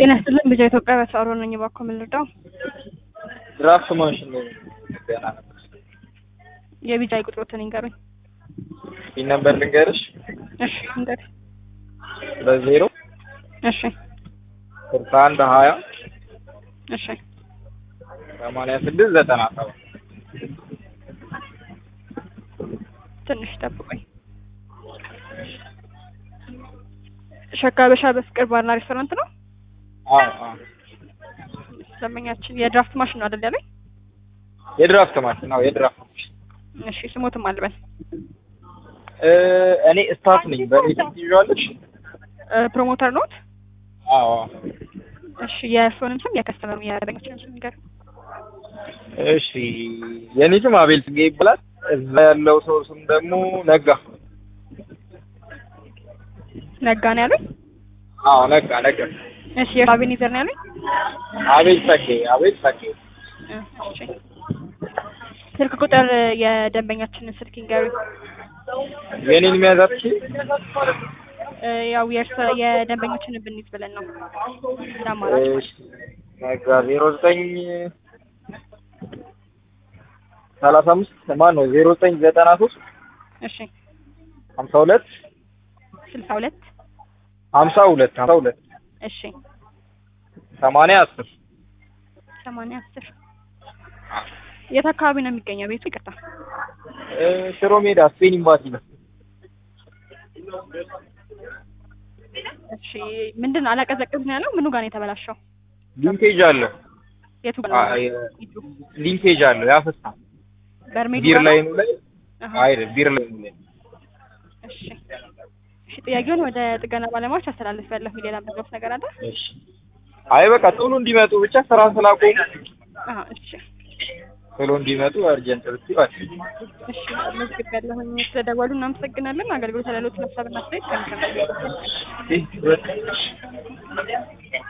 ጤና ይስጥልን ልጅ ኢትዮጵያ በተአሮ ነኝ። እባክዎ ምን ልርዳው? ድራፍት ማሽን ገና ነበር። የቢጃይ ቁጥሮትን ይንገሩኝ። ይህ ነበር ልንገርሽ እሺ እንግዲህ በዜሮ እሺ ስልሳ አንድ ሀያ እሺ ሰማንያ ስድስት ዘጠና ሰባት ትንሽ ጠብቆኝ። ሸካ በሻ በፍቅር ባርና ሬስቶራንት ነው። አዎ አዎ ደንበኛችን የድራፍት ማሽን ነው አይደል ያለኝ? የድራፍት ማሽን ነው የድራፍት ማሽን እሺ ስሞትም አልበል እ እኔ ስታፍ ነኝ በቤት ትይዣለሽ ፕሮሞተር ኖት? አዎ አዎ እሺ የእርስዎንም ስም የከስተመሩ የደንበኞችንም ስም ይንገሩ። እሺ የኔ ስም አቤል ጽጌ ይባላል እዛ ያለው ሰው ስም ደግሞ ነጋ ነጋ ነው ያሉኝ? አዎ ነጋ ነጋ እሺ የእርሶ አቤኔዘር ነው ያሉኝ? አቤል ጸጌ አቤል ጸጌ እሺ ስልክ ቁጥር የደንበኛችንን ስልክ ይንገሩኝ። የኔን የሚያዛት እ ያው የእርሶ የደንበኞችን ብንይዝ ብለን ነው እንደ አማራጭ ማለት ነው። ነጋ ዜሮ ዘጠኝ ሰላሳ አምስት ማን ነው ዜሮ ዘጠኝ ዘጠና ሶስት እሺ ሀምሳ ሁለት ስልሳ ሁለት ሀምሳ ሁለት ሀምሳ ሁለት እሺ ሰማንያ አስር ሰማንያ አስር የት አካባቢ ነው የሚገኘው ቤቱ? ይቅርታ እ ሽሮ ሜዳ ስፔን ኤምባሲ ነው። እሺ ምንድን ነው አላቀዘቅዝ ነው ያለው? ምኑ ጋር ነው የተበላሸው? ሊንኬጅ አለው የቱ ጋር አ- ነው? የ- ሂዱ። ሊንኬጅ አለው ያፈሳል። በርሜሉ ቢር ጋር ላይ ነው? ነው ላይ አሃ። አይደል ቢር ላይ ነው ላይ እሺ እሺ ጥያቄውን ወደ ጥገና ባለሙያዎች አስተላልፌያለሁ። ሌላ የምትሉት ነገር አለ? እሺ አይ በቃ ቶሎ እንዲመጡ ብቻ ስራ ስላቆሙ አሃ እሺ ቶሎ እንዲመጡ አርጀንት ብትይዋል። እሺ መዝግቤያለሁኝ። ስለደወሉ እናመሰግናለን። አገልግሎት ለሌሎች ሀሳብና አስተያየት ከሚሰሙ